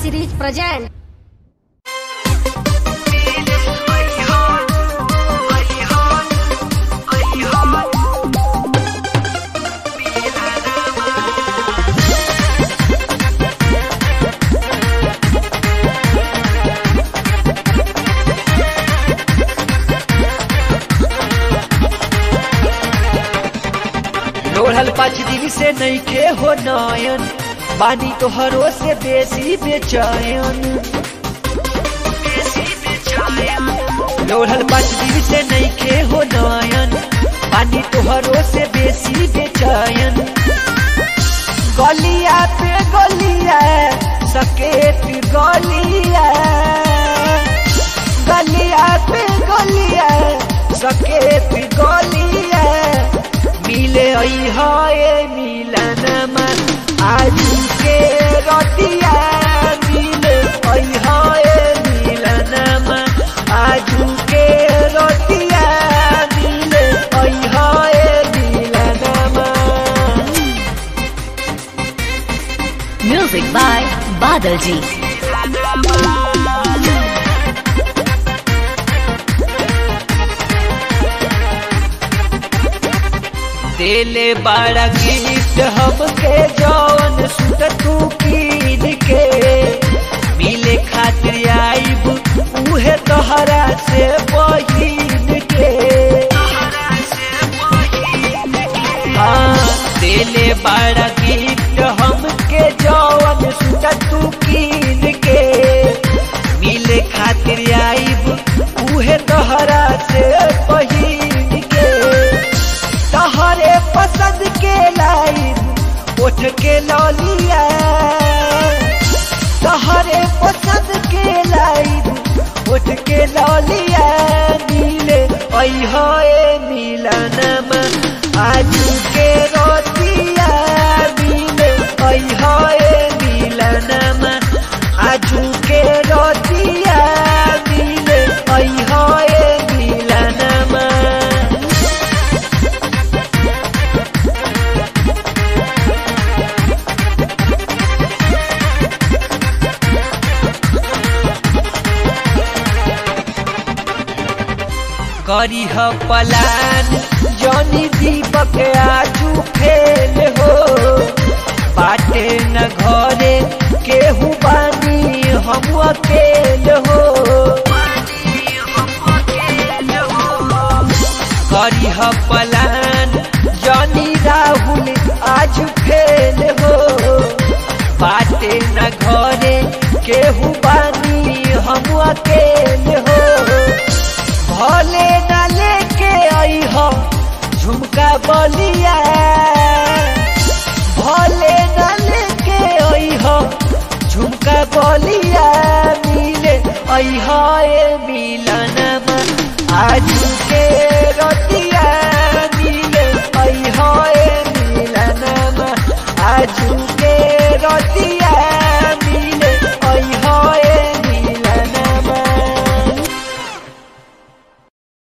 series present. लोढ़ल पाँच दिन से नईखे हो नयन बानी तोहरो से बेसी बेचैन लोढ़ल पाँच दिन से नईखे हो नयन बानी तोहरो से बेसी बेचैन गलिया पे गलिया सकेत गलिया गलिया पे गलिया सकेत गलिया मिले आई हाय मिलनमा आज के रतिया मिले आई हाय मिलनमा आज के रतिया मिले आई हाय मिलनमा Music by Badal Ji. देले बड़ा गिफ्ट हमके जौन सुत तू कीन के मिले खातिर आईब उहे तोहरा से बहिन के हाँ देले बड़ा गिफ्ट हमके जौन सुत तू कीन के मिले खातिर आईब उहे तोहरा से बहिन के तहरे पसंद के लाइन उठ के लौलिया तहरे पसंद के लाइन उठ के लौलिया मिले अहोए मिलनम आज के रोतिया मिले अहोए मिलनम आज के रोतिया मिले अहोए मिलनम करी ह पलान जनी दीपक आजू फेल हो बाटे न घरे केहू बानी हम अकेल हो करी ह पलान जनी राहुल आज फेल हो बाटे न घरे केहू बानी हम अकेल हो भले न लेके आई हो झुमका बलिया भले न लेके आई हो झुमका बलिया मिले आई हो ए मिलनमा आज के रतिया मिले आई हो ए मिलनमा आज के रतिया